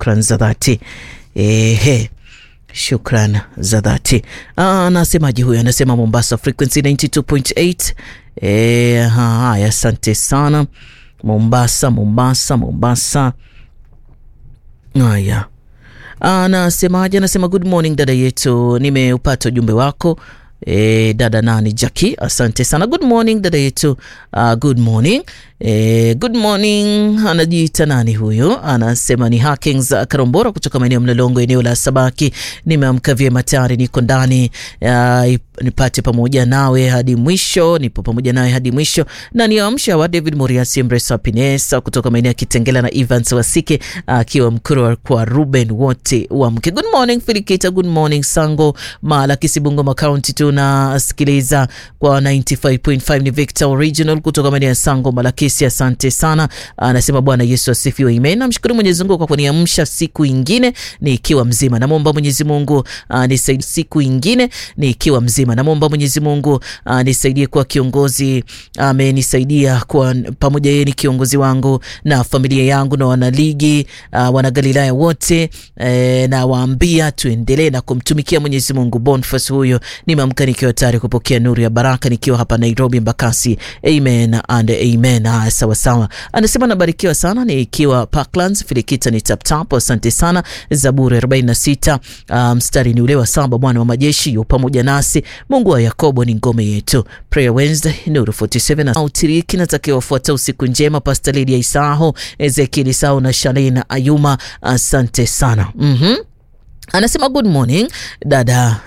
shukran za dhati. Ehe, shukran za dhati. Anasemaje huyo? Anasema Mombasa frequency 92.8. Eh, haya, asante sana Mombasa, Mombasa, Mombasa. Haya, anasemaje? Anasema good morning dada yetu, nimeupata ujumbe wako. E, dada nani Jackie, asante sana. Good morning dada yetu. Uh, good morning. E, good morning. Anajiita nani huyo? Anasema ni Hakings Karombora kutoka maeneo Mlolongo, eneo la Sabaki. Nimeamka vyema tayari, niko ndani uh, nipate pamoja nawe hadi mwisho, nipo pamoja nawe hadi mwisho, na niamsha wa David Moriasi Mresa Pinesa kutoka maeneo ya Kitengela na Evans Wasike akiwa uh, Mkuru kwa Ruben, wote wamke. Good morning Filikita, good morning Sango Mala Kisibungoma County, tunasikiliza kwa 95.5 ni Victor Original kutoka maeneo ya Sango Malakisi, asante sana. Anasema Bwana Yesu asifiwe, amen. Namshukuru Mwenyezi Mungu kwa kuniamsha siku ingine nikiwa mzima. Namwomba Mwenyezi Mungu uh, nisaidie siku ingine nikiwa mzima. Namwomba Mwenyezi Mungu uh, nisaidie kuwa kiongozi, amenisaidia uh, kuwa pamoja, yeye ni kiongozi wangu na familia yangu na wanaligi uh, wanagalilaya wote eh, na waambia tuendelee na kumtumikia Mwenyezi Mungu. Boniface huyo nimeamka nikiwa tayari kupokea nuru ya baraka nikiwa hapa Nairobi Mbakasi, amen and amen. Ah, sawa sawa, anasema nabarikiwa sana nikiwa Parklands Filikita ni tap tap, asante sana. Zaburi 46 uh, mstari ni ule wa saba, Bwana wa majeshi yu pamoja nasi, Mungu wa Yakobo ni ngome yetu. Prayer Wednesday Nuru 47 autiriki natakiwa wafuata usiku njema, Pastor Lydia Isaho, Ezekiel Isao na Shalina Ayuma, asante sana mm -hmm. Anasema good morning dada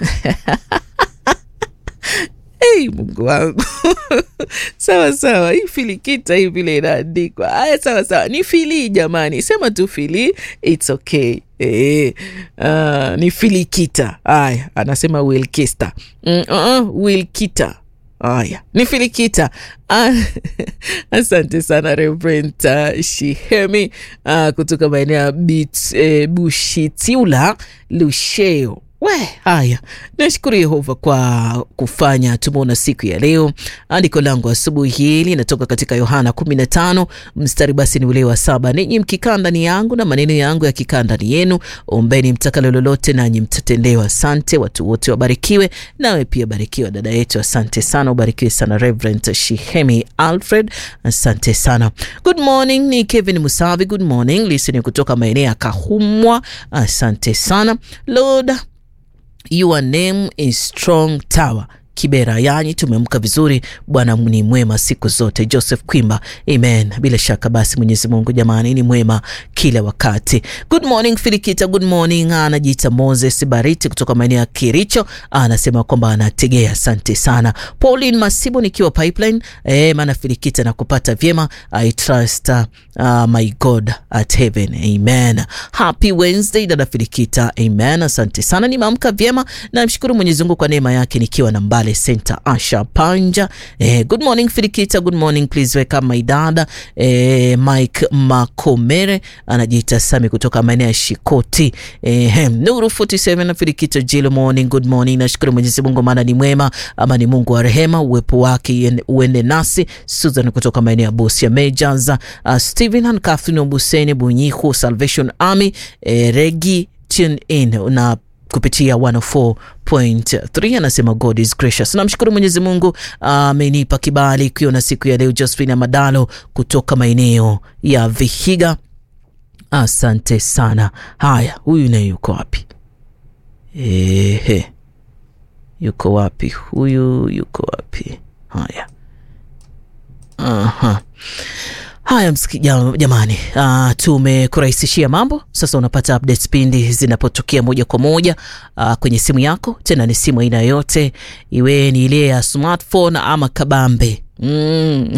Hey, Mungu wangu sawa sawa, hii filikita hii vile inaandikwa haya, sawa sawa, ni fili jamani, sema tu fili, it's okay. E, uh, ni filikita haya, anasema wilkista mm, uh, wilkita haya ni filikita ah, asante sana Reverend uh, Shihemi uh, kutoka maeneo ya eh, Bushitiula Lusheo We, haya, nashukuru Yehova kwa kufanya tumeona siku ya leo. Andiko langu asubuhi hii linatoka katika Yohana 15 mstari basi ni ule wa saba, ninyi mkikaa ndani yangu na maneno yangu yakikaa ndani yenu, ombeni mtakalo lolote, nanyi mtatendewa. Asante, watu wote wabarikiwe, nawe pia barikiwa dada yetu. Asante sana, ubarikiwe sana Reverend Shihemi Alfred, asante sana. Good morning, ni Kevin Musavi. Good morning, listening kutoka maeneo ya Kahumwa, asante sana Lord Your name is strong tower Kibera, yani tumeamka vizuri. Bwana ni mwema siku zote. Joseph Kwimba, amen. Bila shaka basi Mwenyezi Mungu jamani ni mwema kila wakati. Good morning Filikita, good morning. Anajiita Moses Bariti kutoka maeneo ya Kiricho, anasema kwamba anategea. Asante sana Pauline Masibo nikiwa pipeline. Eh, maana Filikita na kupata vyema. I trust uh, my God at heaven, amen. Happy Wednesday dada Filikita, amen. Asante sana, nimeamka vyema, namshukuru Mwenyezi Mungu kwa neema yake nikiwa na mbali Center Asha Panja. Eh, good morning Filikita, good morning please wake up my dada eh, Mike Makomere anajiita Sami kutoka maeneo ya Shikoti. Eh, Nuru 47 na Filikita Jill morning, good morning. Nashukuru Mwenyezi Mungu maana ni mwema, ama ni Mungu wa rehema, uwepo wake uende nasi. Susan kutoka maeneo ya Busia Majors, uh, Stephen and Catherine Obuseni Bunyihu Salvation Army, eh, Regi tune in na kupitia 104.3 anasema God is gracious. Namshukuru Mwenyezi Mungu amenipa uh, kibali kuiona siku ya leo. Josephine Madalo kutoka maeneo ya Vihiga, asante sana. Haya, huyu naye yuko wapi? Ehe, yuko wapi huyu? Yuko wapi? Haya, aha. Haya jamani, uh, tumekurahisishia mambo sasa. Unapata updates pindi zinapotokea moja kwa moja uh, kwenye simu yako, tena ni simu aina yoyote, iwe ni ile ya smartphone ama kabambe mm.